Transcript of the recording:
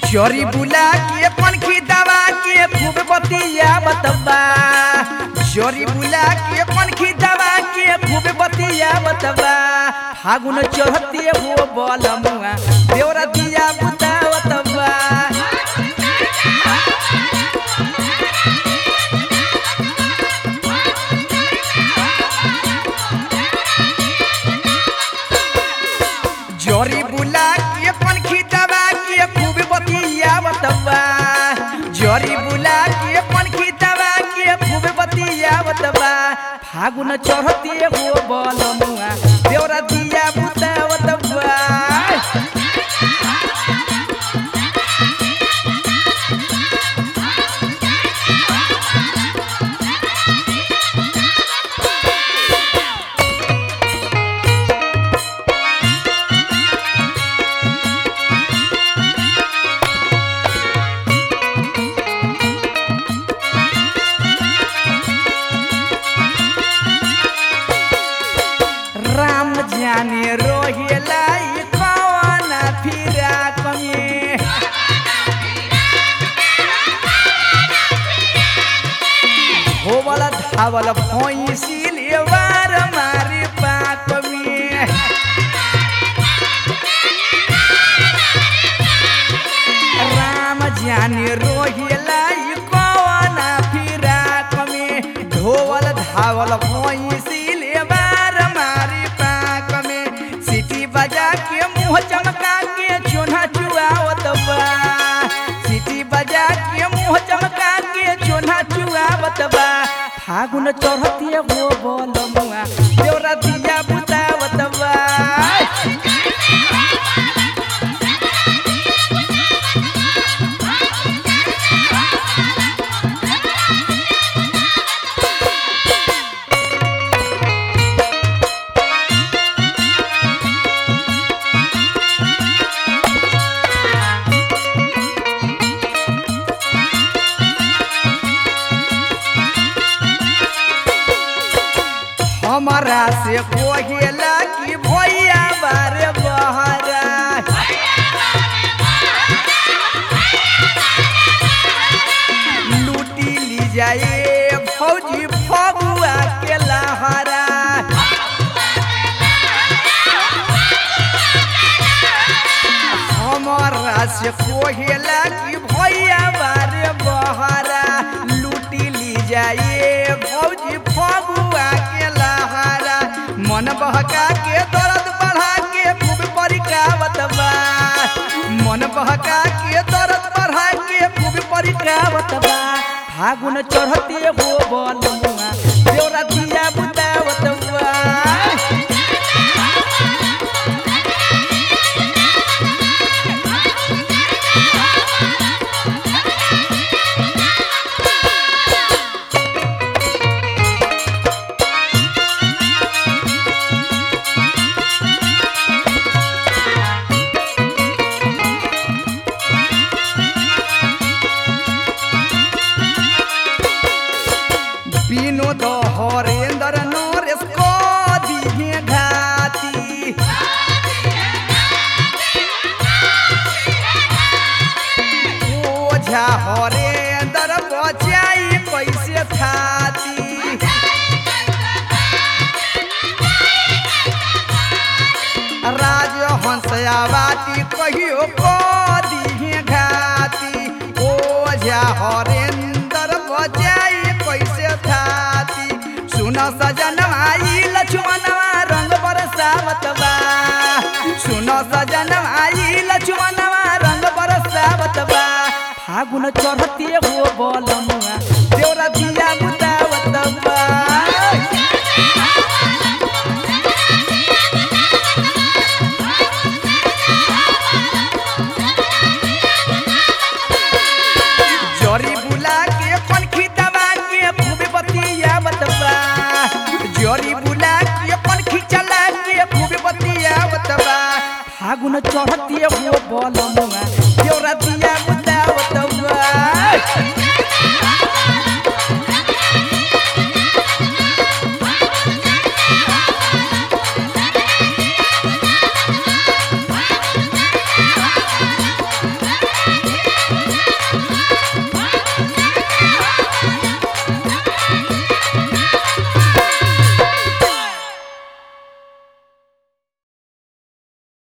चोरी बुला के पनखी दवा के खूब बतिया बतबा चोरी बुला के पनखी दवा के खूब बतिया बतबा फागुन चढ़ते हो बलमुआ देवरा दिया बुता बतबा जोरी बुला के पनखी दवा के खूब बतिया बतबा जोरी बुला के पनखी दवा के खूब बतिया बतबा फागुन चढ़ते हो बलमुआ देवरा दिया बुता बतबा राम जाने रोहिला ई कौन फिरा कमे होवल धावल भैंसिल वार मारे पाक में राम जाने रोहिला ई कौन फिरा कमे ढोवल धावल भैंसिल वार मारे पाक में सीटी बजा के मुंह चमका के चोना चुआवत बा सीटी बजा के मुंह चमका के चोना चुआवत बा फागुन चढ़ती हो बोलमुआ देवरा दिया बुतावत बा हमारा से कोहेला की भैया बारे बहरा लूटी ली जाए फौजी फगुआ के लहरा हमारा से कोहेला की भैया बारे बहरा लूटी ली जाए भौजी फगुआ के लहरा मन बहका के दर्द बढ़ा के खूब परिकावत बा मन बहका के दर्द बढ़ा के खूब परिकावत बा फागुन चढ़ते हो बलमुआ देवरा दिया बुतावत बा विनोद हरेंद्र नरेश को दिहे घाती ओझा हरेंद्र बचाई कैसे थाती राजहंस आवाती कहियो को दिहे घाती ओझा हरेंद्र बचाई कैसे थाती सुन सजन आई लक्ष्मणवा रंग बरसावत बा सुन सजन आई लक्ष्मणवा रंग बरसावत बा फागुन चढ़ते हो बलमुआ देवरा दिया बुतावत बा जोरी बुला के पनखी दबा के खूब बतिया बतबा जोरी बुला के पनखी चला के खूब बतिया बतबा फागुन चढ़ती हो बलमुआ देवरा दिया बुता बतबा